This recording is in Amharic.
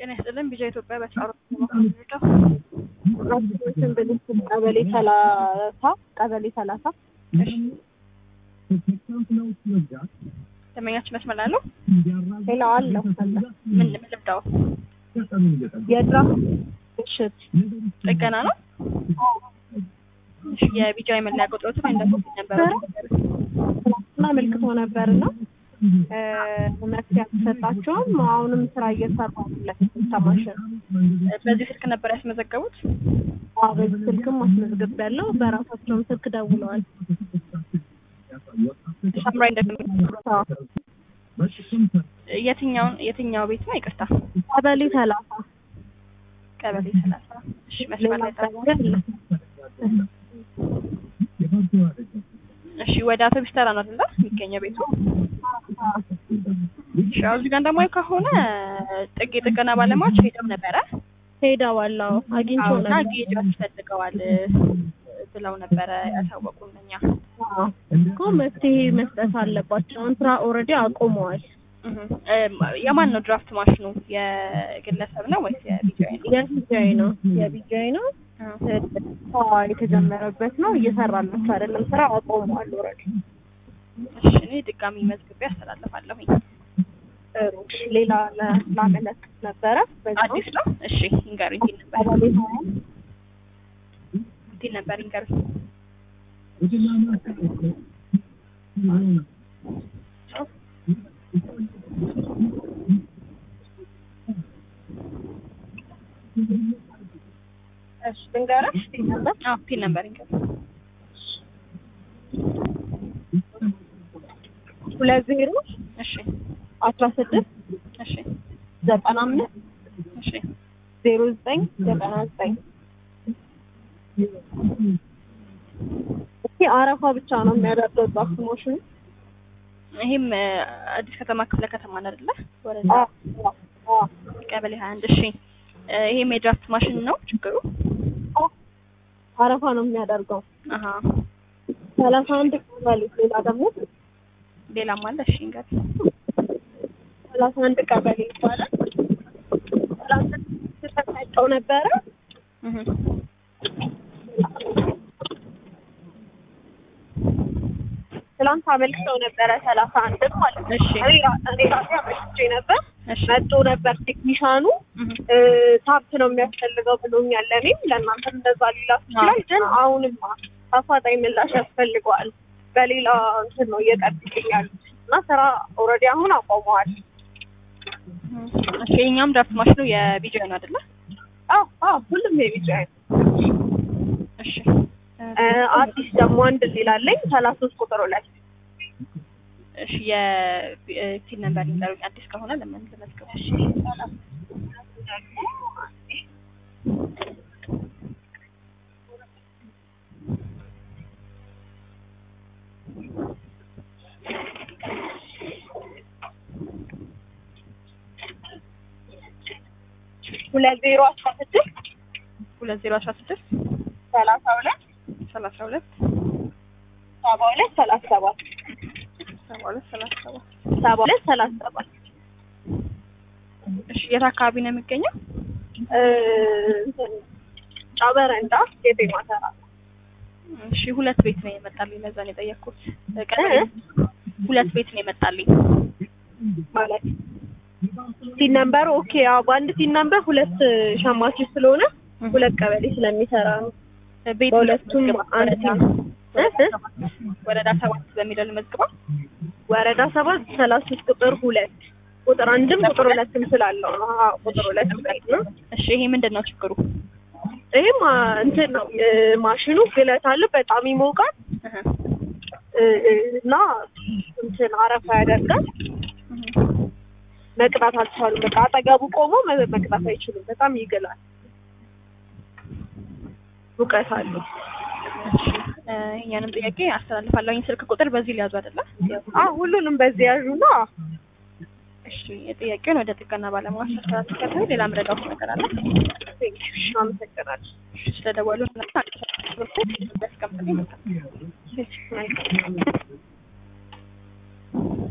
ጤና ይስጥልን ቢጃ ኢትዮጵያ በተጻሩ ራሱን ብልስል ቀበሌ ሰላሳ ቀበሌ ሰላሳ ደንበኛችን መስመር ላይ አለው። ሌላ አለው አለ ምን ምን ልብዳው? የድራፍት ምሽት ጥገና ነው። እሺ የቢጃ የመለያ ቁጥሮት ወይም ደግሞ ነበረ እና አመልክቶ ነበርና መፍትሄ አልተሰጣቸውም። አሁንም ስራ እየሰሩ አይደለም። ተማሽን በዚህ ስልክ ነበር ያስመዘገቡት። በዚህ ስልክም አስመዝግብ ያለው በራሳቸውም ስልክ ደውለዋል። ሳምራይ የትኛውን የትኛው ቤት ነው? ይቅርታ ቀበሌ ሰላሳ ቀበሌ ሰላሳ እሺ መስመር ላይ ጠብቁ። እሺ ወደ አውቶቢስ ተራ ነው አይደል የሚገኘው ቤቱ? እሺ አሁን እዚህ ጋር እንደማየው ከሆነ ጥግ የጥገና ባለሙያዎች ሄደው ነበረ ሄደዋል። አዎ አግኝቶ እና ነበር። ጌጅ ያስፈልገዋል ብለው ነበረ ያሳወቁን እኛ። አዎ እኮ መፍትሄ መስጠት አለባቸው። አሁን ስራ ኦልሬዲ አቁመዋል። እህ የማን ነው ድራፍት ማሽኑ? የግለሰብ ነው ወይስ የቢጂአይ ነው? የቢጃይ ነው የቢጃይ ነው ስራ የተጀመረበት ነው። እየሰራላቸው አይደለም። ስራ አቆመዋል ኦልሬዲ። እሺ እኔ ድጋሚ መዝግቤ አስተላልፋለሁኝ። ጥሩ ሌላ ለ- ላመለክት ነበረ በዛው አዲስ ነው? እሺ ይንገሩኝ። እንዴት ነበር ቀበሌ ሀያ እንዴት ነበር ይንገሩኝ። እሺ ልንገርሽ ነበር አዎ ፒን ነበር ይንገሩኝ። ሁለት ዜሮ እሺ አስራ ስድስት እሺ ዘጠና አምስት እሺ ዜሮ ዘጠኝ ዘጠና ዘጠኝ እስኪ አረፋ ብቻ ነው የሚያደርገው ድራፍት ማሽኑ። ይሄም እ፣ አዲስ ከተማ ክፍለ ከተማ ነው አይደለ? ወረዳ አዎ አዎ ቀበሌ 21 እሺ እ፣ ይሄም የድራፍት ማሽን ነው ችግሩ? አዎ አረፋ ነው የሚያደርገው። አሀ ሰላሳ አንድ ቀበሌ ሌላ ደግሞ ሌላም አለ። እሺ እንግዲህ ሰላሳ አንድ ቀበሌ ይባላል። ሰላሳ ተሰጣቸው ነበረ እህ ትላንት አመልክተው ነበረ ሰላሳ አንድ ማለት ነው። እሺ እኔ ራ- እኔ ራሴ አመልክቼ ነበር። እሺ መጥቶ ነበር ቴክኒሻኑ እህ እ፣ ታፕ ነው የሚያስፈልገው ብሎኛል። ለእኔም ለእናንተም እንደዛ ሊላክ ይችላል። ግን አሁንም አፋጣኝ ምላሽ ያስፈልገዋል። በሌላ እንትን ነው እየጠብቅኛል እና ስራ ኦልሬዲ አሁን አቆመዋል። እሺ የኛም ድራፍት ማሽኑ የቢጂአይ ነው አይደለ? አዎ አዎ ሁሉም የቢጫ እሺ እ፣ አዲስ ደግሞ አንድ ሌላ አለኝ ሰላሳ ሶስት ቁጥር ሁለት እሺ የፒን ነበር ይንገሩኝ። አዲስ ከሆነ ለምን ልመዝገብ? እሺ ሁለት ዜሮ አስራ ስድስት ሁለት ዜሮ አስራ ስድስት ሰላሳ ሁለት ሰላሳ ሁለት ሰባ ሁለት ሰላሳ ሰባት ሰባ ሁለት ሰላሳ ሰባት ሰባ ሁለት ሰላሳ ሰባት እሺ የት አካባቢ ነው የሚገኘው? እ፣ እንትን ጫበረንዳ የጤማ ተራ እሺ ሁለት ቤት ነው የመጣልኝ። ለዛ ነው የጠየቅኩት። ቀበሌ ሁለት ቤት ነው የመጣልኝ። ማለት ሲን ነምበር ኦኬ። አዎ በአንድ ሲን ነምበር ሁለት ሸማች ስለሆነ ሁለት ቀበሌ ስለሚሰራ ነው። ቤት በሁለቱም አንድ ሲን እ እ ወረዳ ሰባት በሚለው ልመዝግበው። ወረዳ ሰባት ሰላሳ ሶስት ቁጥር ሁለት ቁጥር አንድም ቁጥር ሁለትም ስላለው ነው። አዎ ቁጥር ሁለት ላይ ነው። እሺ ይሄ ምንድን ነው ችግሩ? ይሄም አ፣ እንትን ነው እ፣ ማሽኑ ግለት አለ፣ በጣም ይሞቃል እህ እ፣ እ፣ እና እንትን አረፋ ያደርጋል። እህ መቅዳት አልቻሉም። በቃ አጠገቡ ቆሞ መ- መቅዳት አይችሉም። በጣም ይግላል፣ ሙቀት አለው። እሺ እ፣ ይሄኛንም ጥያቄ አስተላልፋለሁ። ስልክ ቁጥር በዚህ ሊያዙ አይደለ? አዎ ሁሉንም በዚህ ያዡና እሺ የጥያቄውን ወደ ጥገና ባለሙያ አስተላልፋለሁ። ሌላ ምረዳው ነገር አለ? አመሰግናለሁ። ስለደወሉ ያስቀምጥልኝ። መልካም